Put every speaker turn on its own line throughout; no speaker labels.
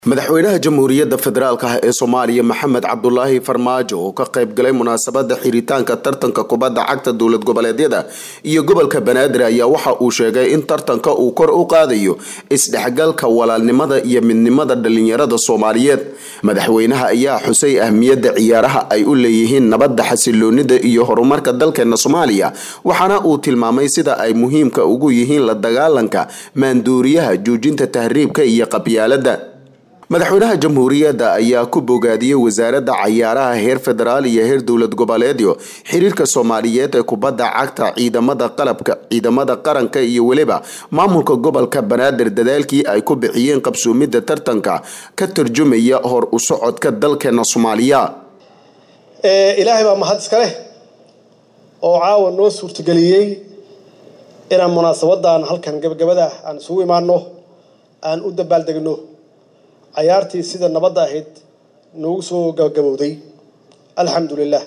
madaxweynaha jamhuuriyadda federaalk ah ee soomaaliya maxamed cabdulaahi farmaajo oo ka qayb galay munaasabada xiritaanka tartanka kubadda cagta dowlad goboleedyada iyo gobolka banaadir ayaa waxa uu sheegay in tartanka uu kor u qaadayo isdhexgalka walaalnimada iyo midnimada dhalinyarada soomaaliyeed madaxweynaha ayaa xusay ahmiyadda ciyaaraha ay u leeyihiin nabadda xasiloonida iyo horumarka dalkeena soomaaliya waxaana uu tilmaamay sida ay muhiimka ugu yihiin la dagaalanka maanduuriyaha joojinta tahriibka iyo qabyaalada madaxweynaha jamhuuriyadda ayaa ku bogaadiyey wasaaradda cayaaraha heer federaal iyo heer dowlad goboleedyo xiriirka soomaaliyeed ee kubadda cagta ciidamada qalabka ciidamada qaranka iyo weliba maamulka gobolka banaadir dadaalkii ay ku bixiyeen qabsoomidda tartanka ka tarjumaya hor u socodka dalkeena soomaaliya
ilaahay baa mahad iska leh oo caawa noo suurtageliyey inaan munaasabadan halkan gabagabada aan isugu imaano aan u dabaaldegno cayaartii sida nabadda ahayd noogu soo gabagabowday alxamdu lilah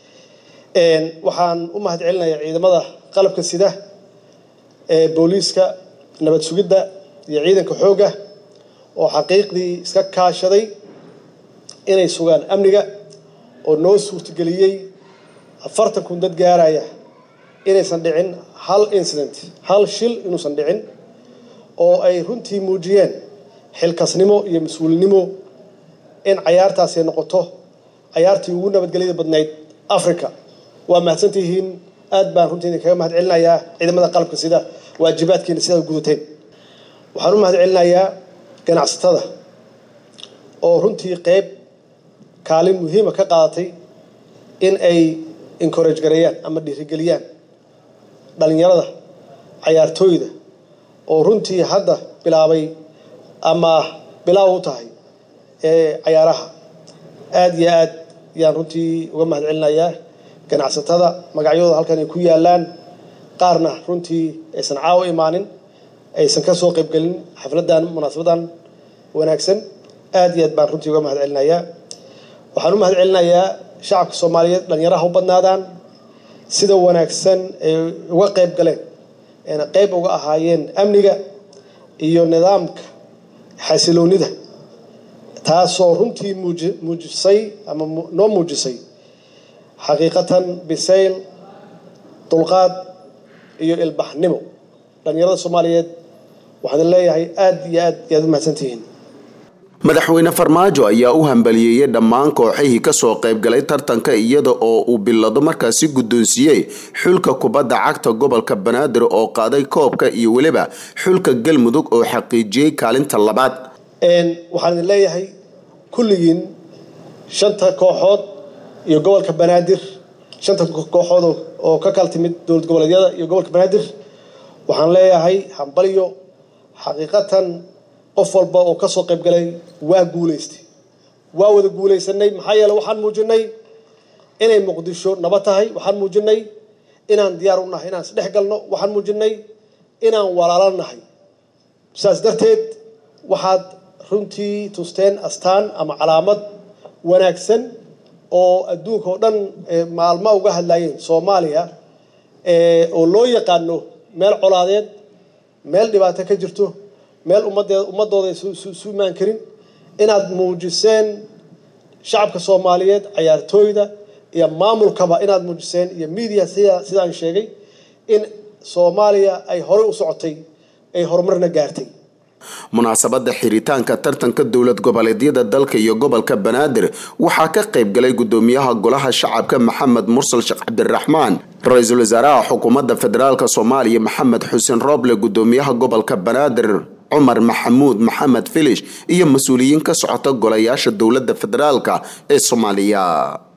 waxaan u mahad celinayaa ciidamada qalabka sida ee booliiska nabad sugidda iyo ciidanka xoogga oo xaqiiqdii iska kaashaday inay sugaan amniga oo noo suurtageliyey afartan kun dad gaaraya inaysan dhicin hal incident hal shil inuusan dhicin oo ay runtii muujiyeen xilkasnimo iyo mas-uulnimo in cayaartaasi noqoto cayaartii ugu nabadgelyada badnayd africa waa mahadsantihiin aad baan runtii idinkaga mahad celinayaa ciidamada qalabka sida waajibaadkiina sidaad gudateen waxaan u mahad celinayaa ganacsatada oo runtii qeyb kaalin muhiima ka qaadatay in ay encourage gareeyaan ama dhiirigeliyaan dhalinyarada cayaartooyda oo runtii hadda bilaabay ama bilaaw u tahay ee cayaaraha aada iyo aad yaan runtii uga mahad celinayaa ganacsatada magacyadooda halkan ay ku yaalaan qaarna runtii aysan caawo imaanin aysan ka soo qaybgelin xafladan munaasabadan wanaagsan aada iyo aad baan runtii uga mahad celinayaa waxaan u mahad celinayaa shacabka soomaaliyeed dhalinyaraha u badnaadaan sida wanaagsan ay uga qayb galeen ayna qayb uga ahaayeen amniga iyo nidaamka xasiloonida taasoo runtii muujisay ama noo muujisay xaqiiqatan bisayl dulqaad iyo ilbaxnimo dhalinyarada soomaaliyeed waxaan leeyahay aada iyo aad yaad u mahadsantihiin
madaxweyne farmaajo ayaa u hambaliyeeyey dhammaan kooxihii kasoo qaybgalay tartanka iyada oo uu bilado markaasi guddoonsiiyey xulka kubadda cagta gobolka banaadir oo qaaday koobka iyo weliba xulka galmudug oo xaqiijiyey kaalinta labaad
waxaan idin leeyahay kulligiin shanta kooxood iyo gobolka banaadir shanta kooxood oo ka kala timid dowlad goboleedyada iyo gobolka banaadir waxaan leeyahay hambalyo xaqiiqatan qof walba oo kasoo qayb galay waa guulaystay waa wada guulaysanay maxaa yeele waxaan muujinay inay muqdisho nabad tahay waxaan muujinay inaan diyaar u nahay inaan isdhex galno waxaan muujinay inaan walaalo nahay saas darteed waxaad runtii tusteen astaan ama calaamad wanaagsan oo adduunka oo dhan maalmo uga hadlayeen soomaaliya oo loo yaqaano meel colaadeed meel dhibaato ka jirto meel ummadee ummadooda su imaan karin inaad muujiseen shacabka soomaaliyeed cayaartooyda iyo maamulkaba inaad muujiseen iyo media sida sidaan sheegay in soomaaliya ay horey u socotay ay horumarna gaartay
munaasabada xiritaanka tartanka dowlad goboleedyada dalka iyo gobolka banaadir waxaa ka qayb galay gudoomiyaha golaha shacabka maxamed mursal sheekh cabdiraxmaan ra-iisul wasaaraha xukuumadda federaalk soomaaliya maxamed xuseen rooble gudoomiyaha gobolka banaadir cumar maxamuud maxamed filish iyo mas-uuliyiin ka socota golayaasha dowladda federaalk ee soomaaliya